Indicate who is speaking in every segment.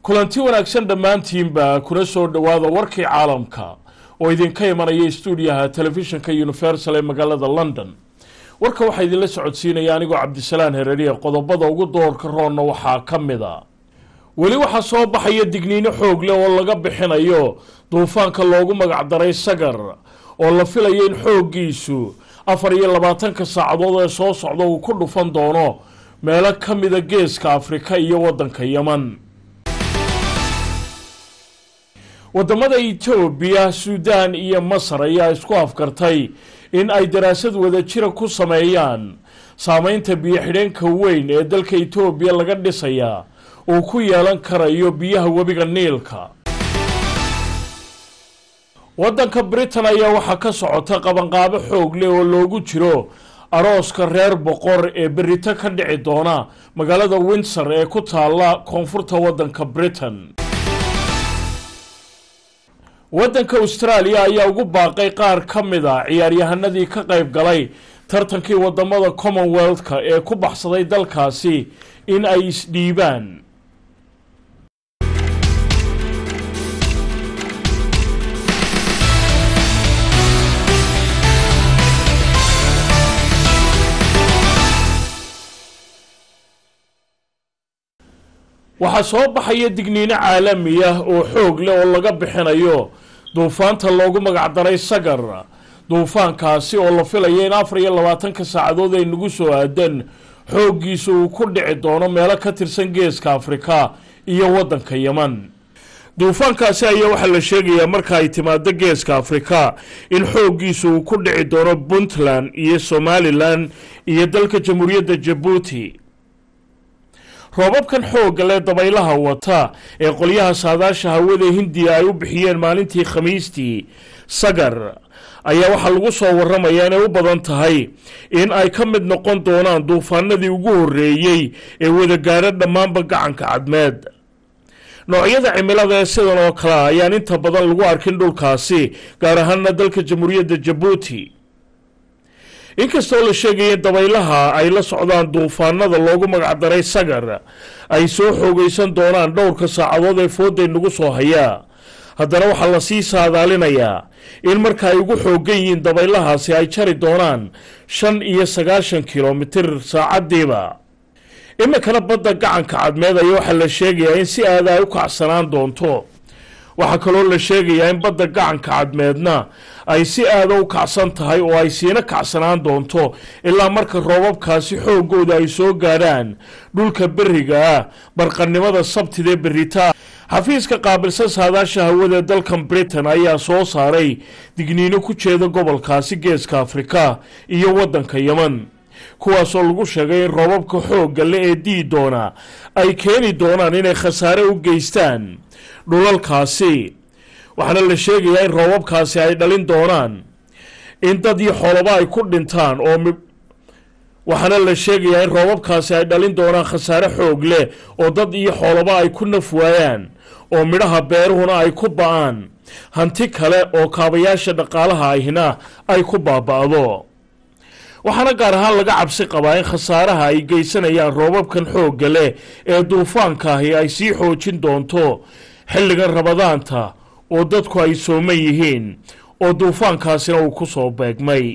Speaker 1: kulanti wanaagsan dhammaantiinba kuna soo dhowaada warkii caalamka oo idinka imanaya stuudiyaha telefishinka universal ee magaalada london warka waxaa idinla socodsiinaya anigoo cabdisalaan hereriya qodobada ugu doorka roonna waxaa ka mid a weli waxaa soo baxaya digniino xoog leh oo laga bixinayo duufaanka loogu magacdaray sagar oo la filayo in xooggiisu afar iyo labaatanka saacadood ee soo socda uu ku dhufan doono meelo ka mida geeska afrika iyo waddanka yeman wadamada etoobiya suudaan iyo masar ayaa isku afkartay in ay daraasad wadajira ku sameeyaan saameynta biyo-xidheenka weyn ee dalka etoobiya laga dhisayaa uu ku yeelan karayo biyaha webiga niilka waddanka britain ayaa waxaa ka socota qabanqaabo xoog leh oo loogu jiro arooska reer boqor ee berito ka dhici doona magaalada windsor ee ku taalla koonfurta waddanka britain waddanka austraaliya ayaa ugu baaqay qaar ka mid a ciyaaryahanadii ka qayb galay tartankii wadamada commonwealth-ka ee ku baxsaday dalkaasi in ay isdhiibaan waxaa soo baxaya digniino caalami ah oo xoog leh oo laga bixinayo duufaanta loogu magacdaray sagar duufaankaasi oo la filaya in afar iyo labaatanka saacadood ay nagu soo aadan xooggiisa uu ku dhici doono meelo ka tirsan geeska afrika iyo waddanka yeman duufaankaasi ayaa waxaa la sheegayaa marka ay timaado geeska afrika in xooggiisa uu ku dhici doono puntland iyo somalilan iyo dalka jamhuuriyadda jabuuti roobabkan xoogga leh dabaylaha wata ee qolyaha saadaasha hawada hindiya ay u bixiyeen maalintii khamiistii sagar ayaa waxaa lagu soo waramayaa inay u badan tahay in ay ka mid noqon doonaan duufaanadii ugu horreeyey ee wadagaaro dhammaanba gacanka cadmeed noocyada cimilada ee sidan oo kale a ayaan inta badan lagu arkin dhulkaasi gaar ahaana dalka jamhuuriyadda jabuuti inkastoo la sheegaya in dabaylaha ay la socdaan duufaanada loogu magacdaray sagar ay soo xoogaysan doonaan dhowrka saacadood ee fooday nagu soo hayaa haddana waxaa lasii saadaalinayaa in marka ay ugu xoogan yihiin dabaylahaasi ay jari doonaan shan iyo sagaashan kilomitir saacadiiba iminkana badda gacanka cadmeed ayaa waxaa la sheegayaa in si aada ay u kacsanaan doonto waxaa kaloo la sheegayaa in badda gacanka cadmeedna ay si aada u kacsan tahay oo ay siina kacsanaan doonto ilaa marka roobabkaasi xoogooda ay soo gaadhaan dhulka beriga ah barqannimada sabtidee berita xafiiska qaabilsan saadaasha hawada ee dalkan britain ayaa soo saaray digniino ku jeeda gobolkaasi geeska afrika iyo waddanka yeman kuwaasoo lagu sheegay in roobabka xoogga le ee dii doona ay keeni doonaan inay khasaare u geystaan dhulalkaasi waxaana la sheegayaa in roobabkaasi ay dhalin doonaan in dad iyo xoolaba ay ku dhintaan oo waxaana la sheegayaa in roobabkaasi ay dhalin doonaan khasaare xoog leh oo dad iyo xoolaba ay ku naf waayaan oo midhaha beeruhuna ay ku ba-aan hanti kale oo kaabayaasha dhaqaalaha ahina ay ku baaba-do waxaana gaar ahaan laga cabsi qabaa in khasaaraha ay geysanayaan roobabkan xoogga leh ee duufaankaahi ay sii xoojin doonto xilligan rabadaanta oo dadku ay sooman yihiin oo duufaankaasina uu ku soo beegmay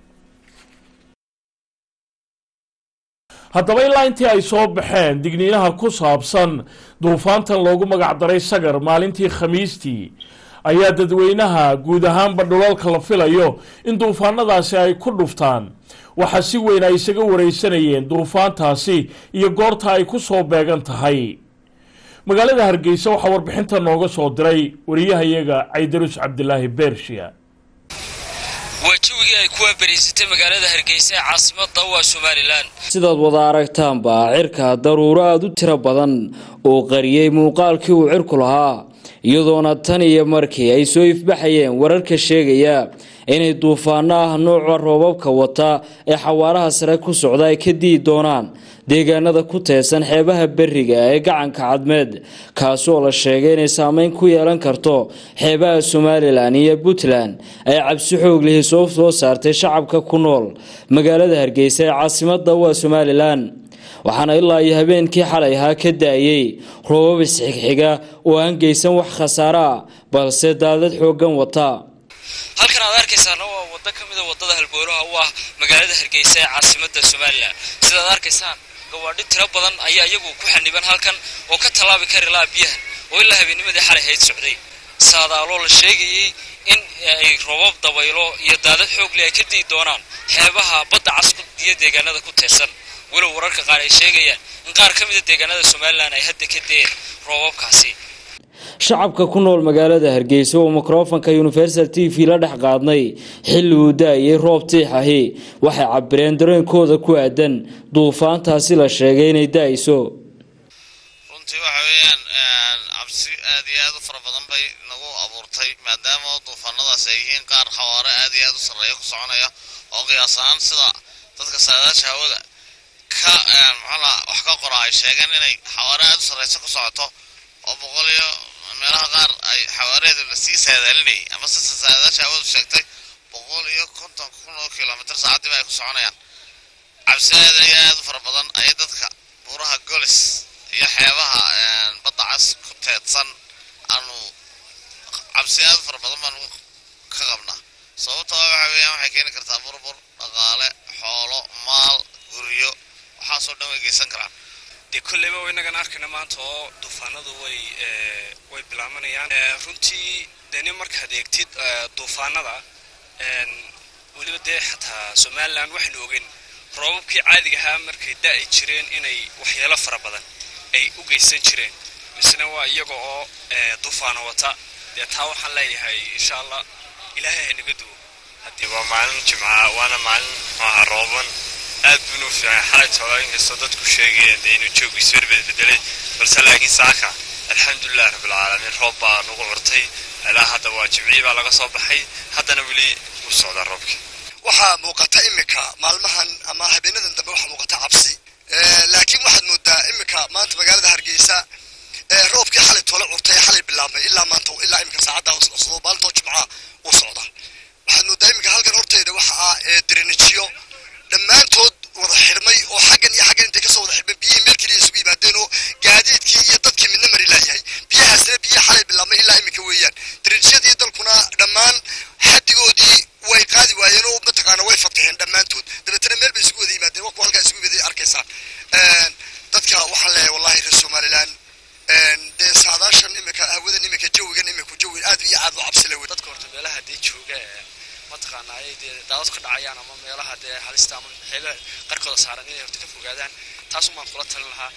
Speaker 1: haddaba ilaa intii ay soo baxeen digniinaha ku saabsan duufaantan loogu magacdaray sagar maalintii khamiistii ayaa dadweynaha guud ahaanba dhulalka la filayo in duufaanadaasi ay ku dhuftaan waxaa si weyn ay isaga wareysanayeen duufaantaasi iyo goorta ay ku soo beegan tahay magaalada hargeysa waxaa warbixinta nooga soo diray wariyahayaga caydarus cabdilaahi beershiya
Speaker 2: waa jawigii ay kuwa beriysatay magaalada hargeysa ee caasimada waa somalilan
Speaker 3: sidaad wada aragtaanba cirka daruuro aada u tiro badan oo qariyey muuqaalkii uu cirku lahaa iyadoona tan iyo markii ay soo ifbaxayeen wararka sheegaya inay duufaano ah nooca roobabka wata ee xawaaraha sare ku socda ay ka dii doonaan deegaanada ku teesan xeebaha beriga ee gacanka cadmeed kaasi oo la sheegay inay saameyn ku yeelan karto xeebaha somalilan iyo puntland ay cabsi xoog lihi soo soo saartay shacabka ku nool magaalada hargeysa ee caasimada waa somalilan waxaana ilaa iyo habeenkii xalay ahaa ka da-ayey roobab isxigxiga oo aan geysan wax khasaare ah balse daadad xooggan wata
Speaker 2: halkan aad arkaysaana waa waddo ka mida waddada halboolaha u ah magaalada hargeysa ee caasimadda somalilan sidaad arkaysaan gawaadhi tiro badan ayaa iyagu ku xaniban halkan oo ka tallaabi kari laha biyaha oo ilaa habeennimadii xalay hayd socday saadaaloo la sheegayey in ay roobab dabaylo iyo daadad xoogle ay ka di'i doonaan xeebaha badda cas iyo deegaanada ku teersan walow wararka qaar ay sheegayaan in qaar ka mida deegaanada somalilan ay hadda ka deen roobabkaasi
Speaker 3: shacabka ku nool magaalada hargeysa oo mikrofonka universal t v la dhex qaadnay xilli uu da-ayay roob tiix ahi waxay cabireen dareenkooda ku aadan duufaantaasi la sheegay inay da-ayso
Speaker 4: runtii waxa weeyaan cabsi aad iyo aad u fara badan bay nagu abuurtay maadaama duufaanadaas ay yihiin qaar xawaare aad iyo aad u sarreeya ku soconaya oo qiyaas ahaan sida dadka saadaasha hawada ka maxaa wax ka qora ay sheegeen inay xawaare aad u sarreysa ku socoto oo boqol iyo meelaha qaar ay xawaareeda lasii saadaalinayay ama sida saadaasha hawadu sheegtay boqol iyo konton kun oo kilomitr saacadiiba ay ku soconayaan cabsi aad iyo aad u fara badan ayay dadka buuraha golis iyo xeebaha badda cas ku teedsan aanu cabsi aad u fara badan baanu ka qabnaa sababtoo waxa weeyaan waxay keeni kartaa burbur dhaqaale xoolo maal guryo waxaasoo dhan way geysan karaan
Speaker 5: dee kolleyba inagan arkayna maanta oo duufaanadu way way bilaabanayaan runtii deni markaad eegtid duufaanada weliba dee xataa somalilan waxaynu ogeyn roobabkii caadiga ahaa markay da-ay jireen inay waxyeelo fara badan ay u geysan jireen misena waa iyaga oo duufaano wata dee taa waxaan leeyahay insha allah ilaahay haynaga duwo
Speaker 6: haddii waa maalin jimca waana maalin maaha rooban aad buuna u fiican xalay toola inkastoo dadku sheegayeen dee inuu joogu isberbed bedelay balse laakiin saaka alxamdulilah rabbilcaalamiin roob baa nagu curtay ilaa hadda waa jimcii baa laga soo baxay haddana weli u socdaa roobkii
Speaker 7: waxaa muuqata iminka maalmahan ama habeenadan dambe waxaa muuqata cabsi laakiin waxaad moodaa iminka maanta magaalada hargeysa roobkii xalay toola curtay xalay bilaabmay ilaa maanta ilaa iminka saacadda maalintoo jimca uu socda waxaad moodaa iminka halkan horteeda waxa ah direnijiyo dhammaantood wada xidhmay oo xaggan iyo xaggan intay kasoo wada xidhmay biyihii meel keliya isugu yimaadeen oo gaadiidkii iyo dadkii midna mari laayahay biyahaasna biyaha xalay bilaabmay ilaa iminka weeyaan direjiyadii dalkuna dhammaan xaddigoodii way qaadi waayeen oo mataqaana way fatixeen dhammaantood dabeetana meel bay isugu wada yimaadeen waa kuwa halkaa isugu wada arkaysaan dadka waxaan leeyahay wallahi reer somalilan dee saadaashan iminka hawadan iminka jawigan iminku jawi aad iyo aad u cabsi lewe
Speaker 5: dadka horta meelaha dee jooga mataqaana ay dee daawad ka dhacayaan ama meelaha dee halista ama xeebaha qarkooda saaran inay horta ka fogaadaan taasuun baan kula talin lahaa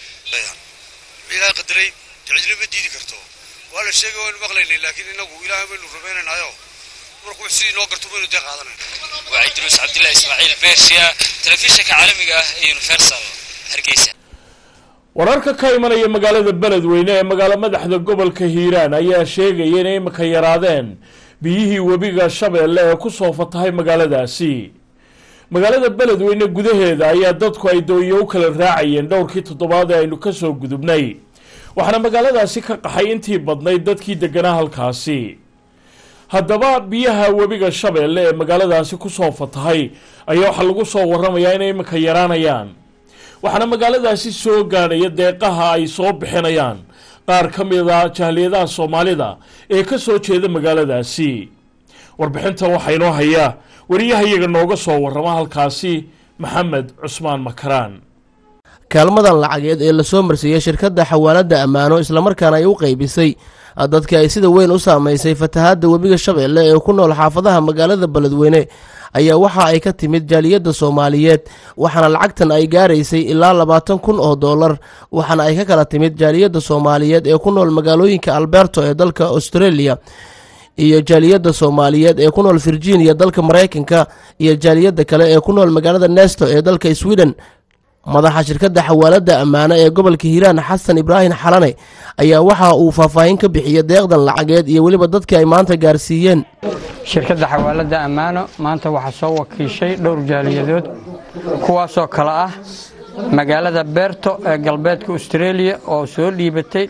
Speaker 6: ilaahay qadaray cidina ma diidi karto waa la sheegay waynu maqlaynay laakiin inagu ilaahay baynu rumaynaynayo markuu sidii noo garto baynu dee qaadanay
Speaker 2: waa cidruus cabdillahi ismaaciil beershiya telefishinka caalamiga ah ee universal hargeysa
Speaker 1: wararka ka imanaya magaalada beledweyne ee magaalo madaxda gobolka hiiraan ayaa sheegaya inay imika yaraadeen biyihii webiga shabeelle ee kusoo fatahay magaaladaasi magaalada beledweyne gudaheeda ayaa dadku ay dooyo u kala raacayeen dhowrkii toddobaad ee aynu kasoo gudubnay waxaana magaaladaasi ka qaxay intii badnayd dadkii deganaa halkaasi haddaba biyaha webiga shabeelle ee magaaladaasi kusoo fatahay ayaa waxaa lagu soo waramayaa inay imika yaraanayaan waxaana magaaladaasi soo gaadhaya deeqaha ay soo bixinayaan qaar ka mida jahliyadaha soomaalida ee ka soo jeeda magaaladaasi warbixintan waxaa inoo haya wariyahayaga nooga soo warrama halkaasi maxamed cusmaan makaraan
Speaker 8: kaalmadan lacageed ee lasoo marsiiyey shirkadda xawaaladda ammaano islamarkaana ay u qaybisay dadka ay sida weyn u saamaysay fatahaadda webiga shabeelle ee ku nool xaafadaha magaalada beledweyne ayaa waxa ay ka timid jaaliyadda soomaaliyeed waxaana lacagtan ay gaaraysay ilaa labaatan kun oo dollar waxaana ay ka kala timid jaaliyadda soomaaliyeed ee ku nool magaalooyinka alberto ee dalka australia iyo jaaliyadda soomaaliyeed ee ku nool virginia dalka maraykanka iyo jaaliyadda kale ee ku nool magaalada nesto ee dalka sweden madaxa shirkadda xawaaladda ammaano ee gobolka hiiraan xasan ibraahim xalane ayaa waxa uu faahfaahin ka bixiyey deeqdan lacageed iyo weliba dadkii ay maanta gaarsiiyeen
Speaker 9: shirkadda xawaaladda ammaano maanta waxaa soo wakiishay dhowr jaaliyadood kuwaasoo kale ah magaalada beerto ee galbeedka australia oo soo dhiibatay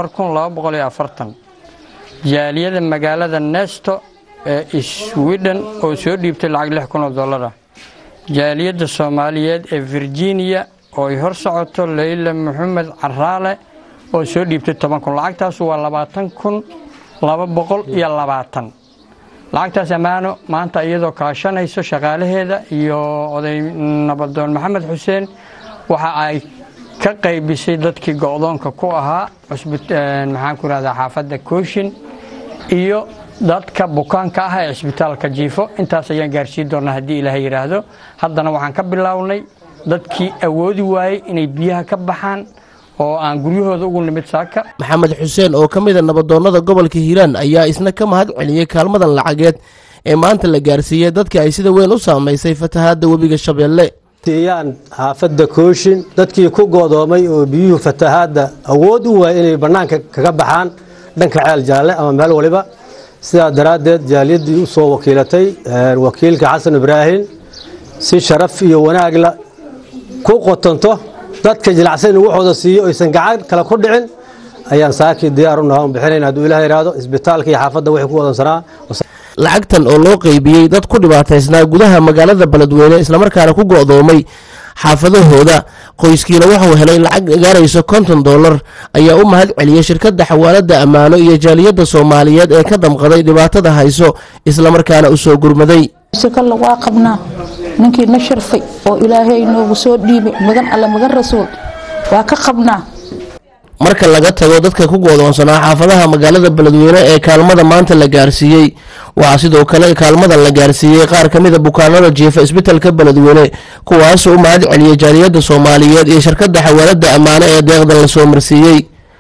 Speaker 9: jaaliyada magaalada nesto ee sweden oo soo dhiibtay lacag oo dolara jaaliyadda soomaaliyeed ee virginia oo ay hor socoto leyla maxamed caraale oo soo dhiibtay toban kun lacagtaas waa labaatan kun laba boqol iyo labaatan lacagtaas ammaano maanta iyadoo kaashanayso shaqaalaheeda iyo oday nabadoon maxamed xuseen waxa ay ka qaybisay dadkii go'doonka ku ahaa maxaan ku rahdaa xaafadda kooshin iyo dadka bukaanka ah ee cisbitaalka jiifo intaas ayaan gaarsiin doonaa haddii ilaahay yidhaahdo haddana waxaan ka bilownay dadkii awoodi waayey inay biyaha ka baxaan oo aan guryahooda ugu nimid saaka
Speaker 8: maxamed xuseen oo ka mid a nabadoonnada gobolka hiiraan ayaa isna ka mahad celiyey kaalmadan lacageed ee maanta la gaarsiiyey dadka ay sida weyn u saamaysay fatahaadda webiga shabeelle
Speaker 10: siiyaan xaafadda kooshin dadkii ku goodoomay oo biyuhu fatahaadda awood u waayay inay bannaanka kaga baxaan dhanka ceel jaalle ama meel waliba sidaa daraaddeed jaaliyaddii u soo wakiilatay wakiilka xasan ibraahim si sharaf iyo wanaagla ku qotonto dadka jilacsan inuu waxooda siiyo aysan gacan kale ku dhicin ayaan saakii diyaar u nahaa un bixinayn hadduu ilaah yidhaahdo isbitaalka iyo xaafadda wixii ku wadansanaa
Speaker 8: lacagtan oo loo qeybiyey dad ku dhibaataysnaa gudaha magaalada beledweyne islamarkaana ku go'doomay xaafadahooda qoyskiina wuxuu helay lacag gaarayso konton dollar ayaa u mahad celiyey shirkadda xawaalada ammaano iyo jaaliyadda soomaaliyeed ee ka damqaday dhibaatada hayso islamarkaana u soo gurmaday
Speaker 11: sikalla waa qabnaa ninkii na sharfay oo ilaahay noogu soo dhiibay magan alle magan rasuul waa ka qabnaa
Speaker 8: marka laga tago dadka ku goodoonsanaa xaafadaha magaalada beledweyne ee kaalmada maanta la gaarsiiyey waxaa sidoo kale kaalmadan la gaarsiiyey qaar ka mid a bukaanada jiifa isbitalka beledweyne kuwaasoo u mahad celiyey jaaliyadda soomaaliyeed iyo shirkadda xawaalada ammaano ee deeqdan la soo marsiiyey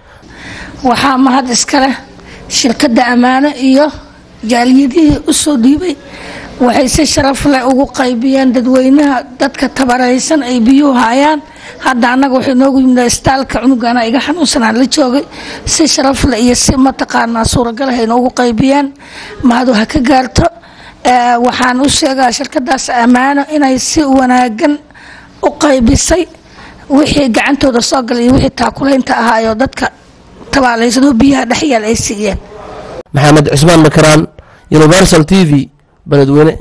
Speaker 12: waxaa mahad iskale shirkadda ammaano iyo jaaliyadihii u soo dhiibay waxay si sharaf leh ugu qaybiyeen dadweynaha dadka tabaraysan ay biyuhu hayaan hadda annaga waxay noogu yimid istaalka cunugana iga xanuunsanaan la joogay si sharaf leh iyo si mataqaanaa suuragalah ay noogu qaybiyeen mahadu ha ka gaarto waxaan u sheegaa shirkadaas ammaano inay si wanaagan u qaybisay wixii gacantooda soo galay iyo wixii taakulaynta ahaayoo dadka tabaalaysan oo biyaha dhexyaal ay siiyeen
Speaker 8: maxamed cismaan makaraan universal t v beledweyne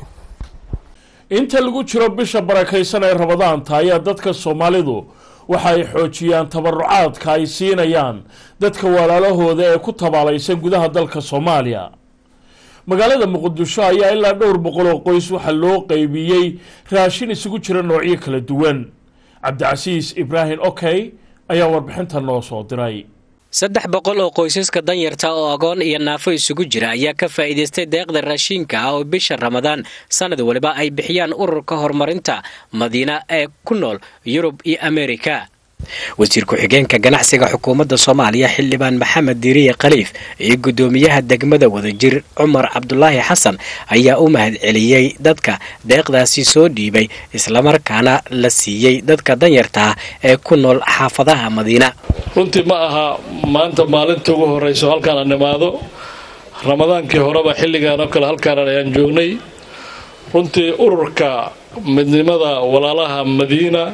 Speaker 1: inta lagu jiro bisha barakaysan ee rabadaanta ayaa dadka soomaalidu waxa ay xoojiyaan tabarucaadka ay siinayaan dadka walaalahooda ee ku tabaalaysan gudaha dalka soomaaliya magaalada muqdisho ayaa ilaa dhowr boqol oo qoys waxaa loo qeybiyey raashin isugu jira noocyo kala duwan cabdicasiis ibraahim okey ayaa warbixinta noo soo diray
Speaker 13: saddex boqol oo qoysaska danyarta oo agoon iyo naafo isugu jira ayaa ka faa'iidaystay deeqda raashiinka ah oo bisha ramadaan sannad waliba ay bixiyaan ururka horumarinta madiina ee ku nool yurub iyo amerika wasiir ku-xigeenka ganacsiga xukuumadda soomaaliya xildhibaan maxamed diiriye khaliif iyo guddoomiyaha degmada wadajir cumar cabdulaahi xasan ayaa u mahad celiyey dadka deeqdaasi soo dhiibay islamarkaana la siiyey dadka danyarta ah ee ku nool xaafadaha madiina
Speaker 14: runtii ma aha maanta maalinta ugu horrayso halkaan aan imaado ramadaankii horeba xilligaan oo kale halkaan ayaan joognay runtii ururka midnimada walaalaha madiina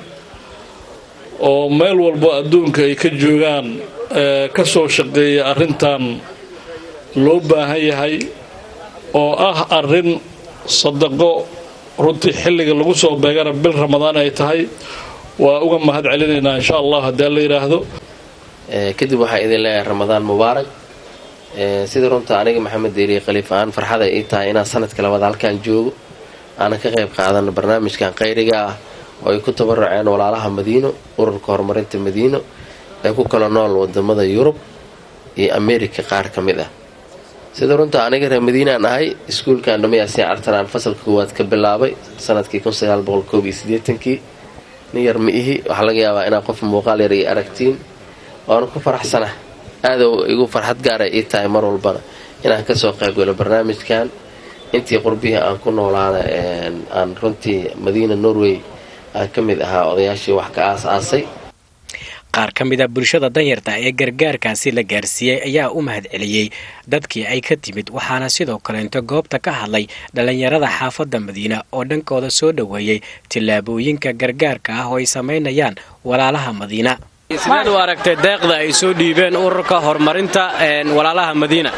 Speaker 14: oo meel walbo adduunka ay ka joogaan ka soo shaqeeya arrintan loo baahan yahay oo ah arrin sadaqo runtii xilliga lagu soo beegana bil ramadaan ay tahay waa uga mahad celinaynaa insha allah haddii la yidhaahdo
Speaker 15: kadib waxaa idin leeyahay ramadaan mubaarak sida runta aniga maxamed deeriye khaliif aan farxada ii tahay inaan sanadka labaad halkaan joogo aanan ka qayb qaadano barnaamijkan qayriga ah oo ay ku tabaruceen walaalaha madiino ururka horumarinta madiino ee ku kala nool wadamada yurub iyo amerika qaar ka mid ah sida runta aniga reer madiinaan ahay iskuulkan dhamayaasiin cartanaan fasalka koowaad ka bilaabay sanadkii kii nin yar ma ihi waxaa laga yaabaa inaa qof muuqaal yar iyo aragtiin waana ku faraxsana aada igu farxad gaara ii tahay mar walbana inaan kasoo qaybgalo barnaamijkan intii qurbihii aan ku noolaana aan runtii madiina norway aan ka mid ahaa odayaashii wax ka aas-aasay
Speaker 13: qaar ka mid a bulshada danyarta ee gargaarkaasi la gaarsiiyey ayaa u mahad celiyey dadkii ay ka timid waxaana sidoo kaleento goobta ka hadlay dhallinyarada xaafadda madiina oo dhankooda soo dhoweeyey tillaabooyinka gargaarka ah oo ay samaynayaan walaalaha madiina sideed u aragtay deeqda ay soo dhiibeen ururka horumarinta walaalaha madiina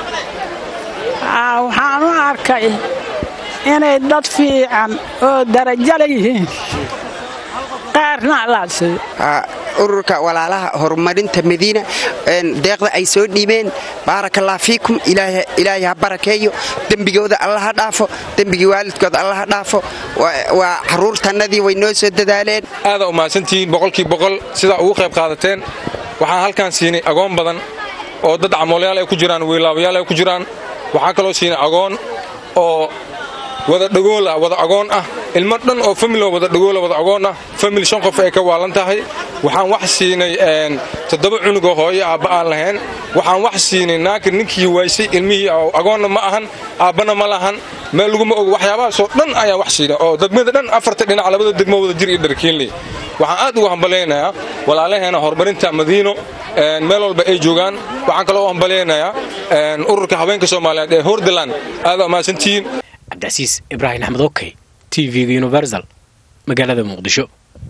Speaker 16: waxaan u arkay inay dad fiican oo darajo la yihiin qaarna allah siiyo
Speaker 17: ururka walaalaha horumarinta madiina deeqda ay soo dhiibeen baarakallah fiikum ilaahay ha barakeeyo dembigooda alla ha dhaafo dembigii waalidkooda alla ha dhaafo waa caruurtannadii way noo soo dadaaleen
Speaker 18: aadaa u mahadsantihiin boqolkii boqol sidaa ugu qayb qaadateen waxaan halkaan siinay agoon badan oo dad camoolayaal ay ku jiraan wiilaabayaal ay ku jiraan waxaan kaloo siinay agoon oo wada dhagoola wada agoon ah ilmo dhan oo famil wada dhagoola wada agoon ah famil shan qof ay ka waalan tahay waxaan wax siinay toddoba cunugoo hooyo aabba aan lahayn waxaan wax siinay naaka ninkii waysay ilmihii agoonna ma ahan aabbana ma lahan meel laguma ogo waxyaabahaasoo dhan ayaan wax siinay oo degmada dhan afarta dhinac labada degmo wada jir iyo dharkiinley waxaan aad ugu hambalaynayaa walaalaheena horumarinta madiino meel walba ay joogaan waxaan kaloo u hambalaynayaa ururka haweenka soomaaliyeed ee hordaland aadaa mahadsantihiin
Speaker 13: cabdicasiis ibraahim axmed okey t v-ga universal magaalada muqdisho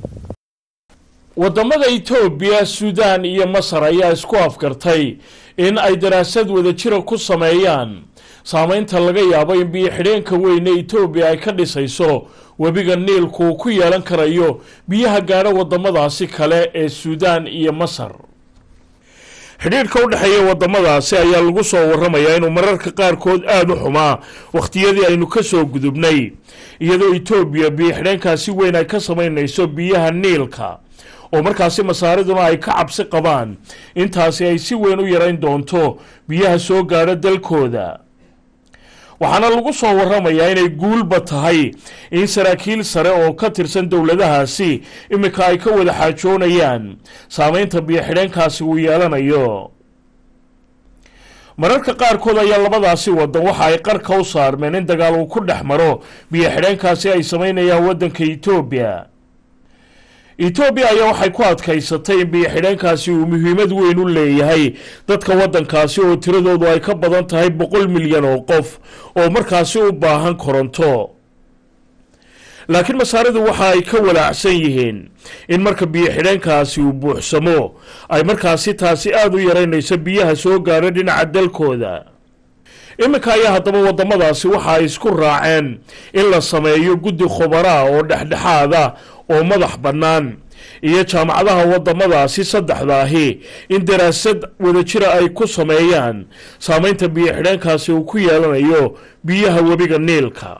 Speaker 1: waddamada etoobiya suudaan iyo masar ayaa isku afgartay in ay daraasad wadajira ku sameeyaan saamaynta laga yaabo in biyo xidheenka weyne etoobiya ay ka dhisayso webiga niilku uu ku yeelan karayo biyaha gaadha waddamadaasi kale ee suudaan iyo masar xidhiidhka u dhexeeya waddamadaasi ayaa lagu soo warramayaa inuu mararka qaarkood aada u xumaa wakhtiyadii aynu ka soo gudubnay iyadoo etoobiya biyo xidheenkaasi weyn ay ka samaynayso biyaha niilka oo markaasi masaariduna ay ka cabsi qabaan intaasi ay si weyn u yarayn doonto biyaha soo gaadha dalkooda waxaana lagu soo warramayaa inay guulba tahay in saraakiil sare oo ka tirsan dowladahaasi iminka ay ka wada xaajoonayaan saamaynta biyo-xidheenkaasi uu yeelanayo mararka qaarkood ayaa labadaasi waddan waxa ay qarka u saarmeen in dagaal uu ku dhex maro biyo-xidheenkaasi ay samaynayaan waddanka etoobiya etoobiya ayaa waxay ku adkaysatay in biyo-xidheenkaasi uu muhiimad weyn u leeyahay dadka waddankaasi oo tiradoodu ay ka badan tahay boqol milyan oo qof oo markaasi u baahan koronto laakiin masaaridu waxa ay ka walaacsan yihiin in marka biyo-xidheenkaasi uu buuxsamo ay markaasi taasi aada u yaraynayso biyaha soo gaadha dhinaca dalkooda iminka ayaa haddaba waddamadaasi waxa ay isku raaceen in la sameeyo guddi khubaraa oo dhexdhexaada oo madax bannaan iyo jaamacadaha waddamadaasi saddexdaahi in daraasad wadajira ay ku sameeyaan saamaynta biyo-xidheenkaasi uu ku yeelanayo biyaha webiga niilka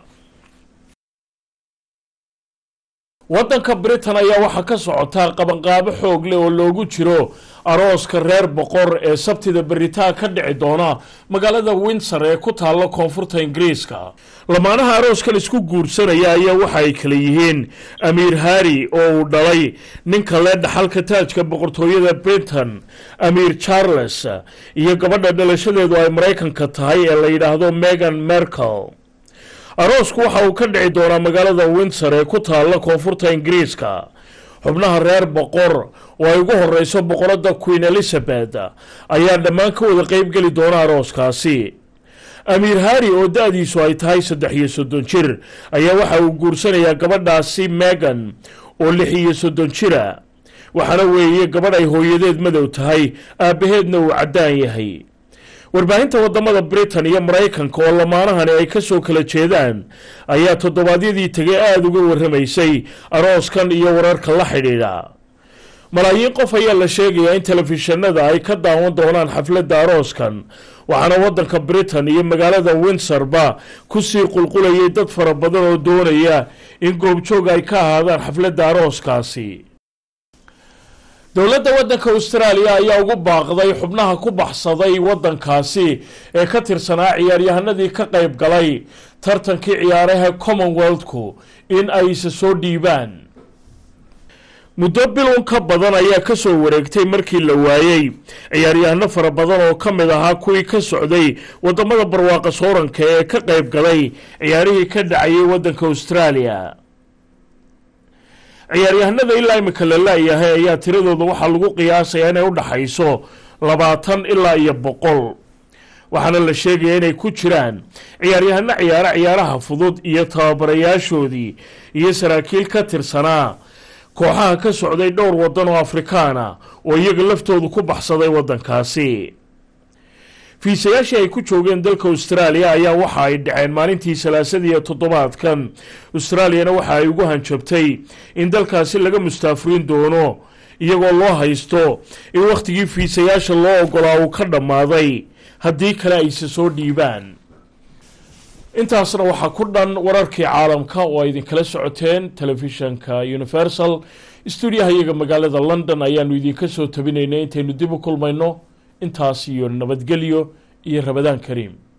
Speaker 1: waddanka britain ayaa waxaa ka socotaa qabanqaabo xoog leh oo loogu jiro arooska reer boqor ee sabtida beritaan ka dhici doona magaalada windsor ee ku taalla koonfurta ingiriiska lamaanaha arooskan isku guursanaya ayaa waxa ay kala yihiin amiir harri oo uu dhalay ninka lee dhaxalka taajka boqortooyada britain amiir charles iyo gabadha dhalashadeedu ay maraykanka tahay ee la yidhaahdo megan merkel aroosku waxa uu ka dhici doonaa magaalada windsor ee ku taalla koonfurta ingiriiska xubnaha reer boqor oo ay ugu horeyso boqoradda queen elizabeth ayaa dhammaan ka wada qeybgeli doona arooskaasi amiir harri oo da-diisu ay tahay saddex iyo soddon jir ayaa waxa uu guursanayaa gabadhaasi megan oo lix iyo soddon jira waxaana weeye gabadh ay hooyadeed madow tahay aabbaheedna uu caddaan yahay warbaahinta wadamada britain iyo maraykanka oo lamaanahani ay ka soo kala jeedaan ayaa toddobaadyadii tegay aada uga warramaysay arooskan iyo wararka la xidhiidha malaayiin qof ayaa la sheegayaa in telefishinada ay ka daawan doonaan xafladda arooskan waxaana waddanka britain iyo magaalada windsorba kusii qulqulayay dad fara badan oo doonaya in goobjoog ay ka ahaadaan xafladda arooskaasi dowladda waddanka austraaliya ayaa ugu baaqday xubnaha ku baxsaday waddankaasi ee ka tirsanaa ciyaaryahanadii ka qayb galay tartankii ciyaaraha commonwealthku in ay isa soo dhiibaan muddo bilun ka badan ayaa kasoo wareegtay markii la waayey ciyaaryahano fara badan oo ka mid ahaa kuwii ka socday wadamada barwaaqa sooranka ee ka qayb galay ciyaarihii ka dhacayay waddanka austraaliya ciyaaryahanada ilaa imika la laayahay ayaa tiradooda waxaa lagu qiyaasayaa inay u dhaxayso labaatan ilaa iyo boqol waxaana la sheegayaa inay ku jiraan ciyaaryahano ciyaaro ciyaaraha fudud iyo tababarayaashoodii iyo saraakiil ka tirsanaa kooxaha ka socday dhowr waddan oo afrikaana oo iyaga laftoodu ku baxsaday waddankaasi fiisayaashii ay ku joogeen dalka austraaliya ayaa waxa ay dhaceen maalintii salaasadii toddobaadkan austraaliyana waxa ay ugu hanjabtay in dalkaasi laga mustaafuriin doono iyagoo loo haysto in wakhtigii fiisayaasha loo ogolaa uu ka dhammaaday haddii kale ayse soo dhiibaan intaasna waxaa ku dhan wararkii caalamka oo ay idinkala socoteen telefishanka universal stuudiyaha iyaga magaalada london ayaanu idinka soo tabinaynay intaynu dib u kulmayno intaas iyo nabadgelyo iyo rabadaan kariim